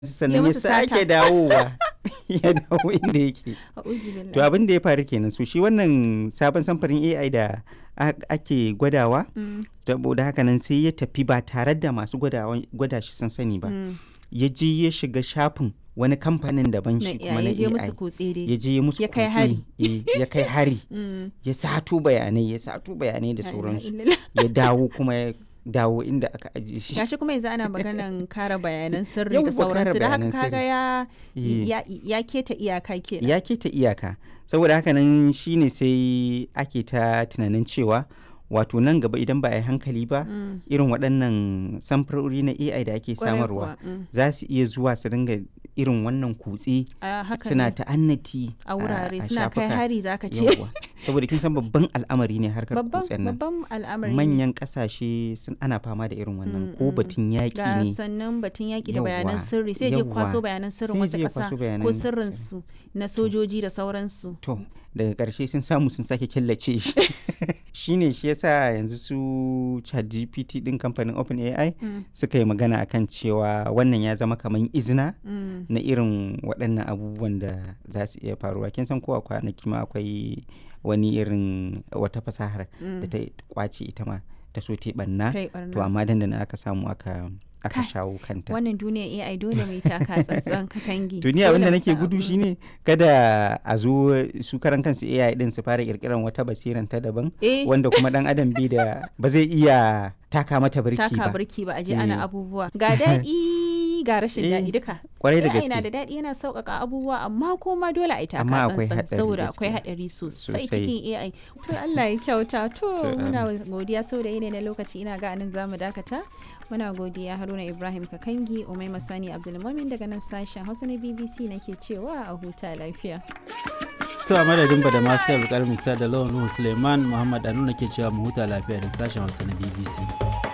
sannan ya musu sata. sake dawowa ya dawo inda yake A'udhu billahi. to abin da ya faru kenan so shi wannan sabon samfarin AI da a- ake gwadawa Mm, saboda haka nan sai ya tafi ba tare da masu gwadawa- gwada shi sun sani ba mm. ya je ya shiga shafin wani kamfanin daban Na shi kuma iya na ya je musu AI kutse ya dai. je ya musu Ya kai kutse, hari. eh, ya kai hari Mm. ya sato bayanai ya sato bayanai da La ilaha sauransu illallah. ya dawo kuma ya dawo inda aka ajiye shi Gashi kuma yanzu ana maganan kare bayanan sirri Yawwa, da kare sauransu da haka bayanan kaga sirri. ya Eh. ya ya keta iyaka kenan. ya keta iyaka saboda haka nan shine sai ake ta tunanin cewa wato nan gaba idan ba a yi hankali ba Mm. irin waɗannan samfurori na ai da ake Kwarai samarwa kuwa, mm. za su iya zuwa su dinga irin wannan kutse A haka suna ne. ta'annati a wurare a suna kai shafuka. hari zaka ce. Yawwa. saboda kin san babban al'amari ne harkar Babban kutsen nan babban al'amari ne. manyan kasashe sun ana fama da irin wannan Mm, ko mm. batun yaƙi ga ne sannan batun yaƙi da Yawwa, bayanan sirri sai je kwaso yawwa. bayanan sirrin Sai wasu je ya ƙasa kwaso ko bayanan sirrinsu na sojoji da sauransu. to daga ƙarshe sun samu sun sake killace shi shine shi yasa yanzu su ChatGPT din kamfanin OpenAI Mm, suka yi magana akan cewa wannan ya zama kamar izina mm. na irin waɗannan abubuwan da za su iya faruwa kin san kowa kwanaki ma akwai wani irin wata fasahar da ta kwace ita ma ta so ta yi ɓanna Kai to barna. amma dandana aka samu aka aka Kai, shawo kanta Wannan duniyar AI dole mai taka tsantsan katangi. duniya Dole abinda mu nake san gudu abu. shine kada a zo su karan kansu AI din su fara kirkiran wata basiran ta daban Eh, wanda kuma dan adam bi da ba zai iya taka mata birki taka ba birki ba a je Eh. ana abubuwa. Ga daɗi ga rashin Eh, daɗi duka. kwarai da AI na da gaske daɗi yana sauƙaƙa abubuwa amma kuma dole a yi taka Amma akwai tsantsan haɗari saboda akwai gaskiya. haɗari sosai Sosai. cikin AI. To Allah ya kyauta to To, muna godiya saboda yanayi na lokaci ina ga anan zamu dakata. Muna godiya Haruna Ibrahim Kakangi, Umaima Sani Abdulmumin daga nan sashen Hausa na BBC nake cewa a huta lafiya. To a madadin ba da masu yau da lawan Nuhu Suleiman Muhammad Anu ke cewa mu huta lafiya da sashen Hausa na BBC.